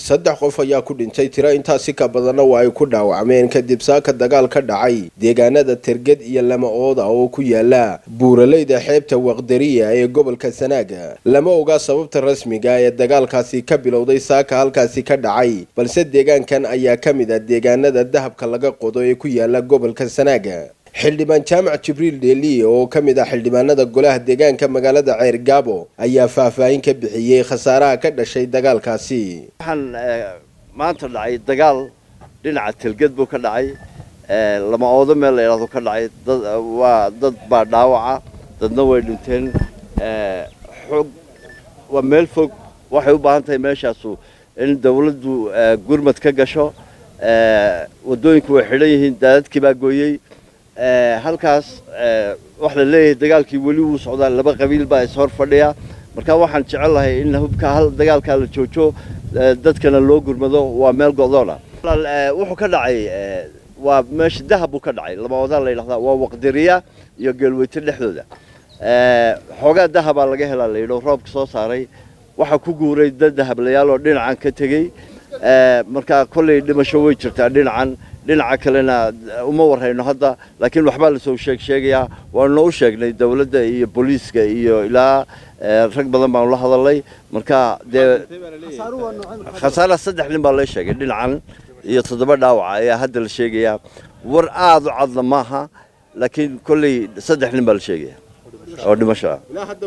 saddex qof ayaa ku dhintay tiro intaasi ka badanna waa ay ku dhaawacmeen kadib saaka dagaal ka dhacay deegaanada terged iyo lama ooda oo ku yaala buuraleyda xeebta waqdariya ee gobolka sanaaga lama oga sababta rasmiga ee dagaalkaasi ka bilowday saaka halkaasi ka dhacay balse deegaankan ayaa ka mid ah deegaanada dahabka laga qodo ee ku yaala gobolka sanaaga xildhibaan jaamac jibriil dheeliye oo ka mid ah xildhibaanada golaha deegaanka magaalada ceer gaabo ayaa faahfaahin ka bixiyey khasaaraha ka dhashay dagaalkaasi waxaan maanta dhacay dagaal dhinaca telged buu ka dhacay lama oodo meel la yidhahdo ka dhacay dad waa dad baa dhaawaca dadna way dhinteen xog waa meel fog waxay u baahan tahay meeshaasu in dawladdu gurmad ka gasho waddooyinku way xidhan yihiin daadadkii baa gooyey halkaas waxa la leeyahay dagaalkii weli wuu socdaa laba qabiil baa is hor fadhiya marka waxaan jecel lahay in hubka hal dagaalkaa la joojo dadkana loo gurmado waa meel go'doona wuxuu ka dhacay waa meesha dahab buu ka dhacay lama odaa la yidhahdaa waa waqdiriya iyo geelweyte dhexdooda xoogaa dahabaa laga helaa la yidho roobka soo saaray waxaa ku guuray dad dahablayaal oo dhinacan ka tegey marka kolley dhimasho way jirtaa dhinacan dhinaca kalena uma warhayno hadda laakiin waxbaa lasoo sheeg sheegayaa waanuna u sheegnay dawladda iyo booliiska iyo ilaa rag badan baanu la hadalnay marka dee khasaaraha saddex nin baa la sheegay dhinacan iyo toddoba dhaawaca ayaa hadda la sheegayaa war aada u cadna maaha laakiin kolley saddex nin baa la sheegaya oo dhimasho ah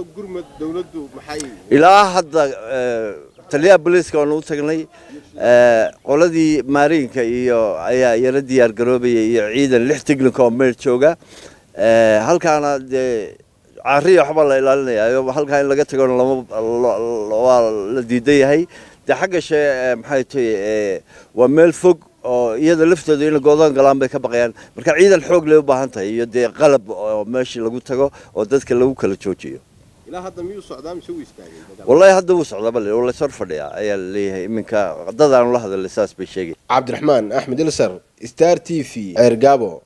ilaa hadda taliyaha booliiska waanu u tagnay qoladii maariinka iyo ayaa yaro diyaar garoobaya iyo ciidan lix tignika oo meel jooga halkaana dee caariya waxbaa la ilaalinaya halkaa in laga tagona lama waa la diidan yahay dee xagga shee maxay tahay waa meel fog oo iyada laftooda ina goodaan galaan bay ka baqayaan marka ciidan xoog lay u baahan tahay iyo dee qalab oo meeshii lagu tago oo dadka lagu kala joojiyo wallahi hadda wuu socdaa bal lays hor fadhiyaa ayaa la leeyahay iminka dadaanu la hadalay saas bay sheegay cabdiraxmaan axmed ilsar star t v ceer gaabo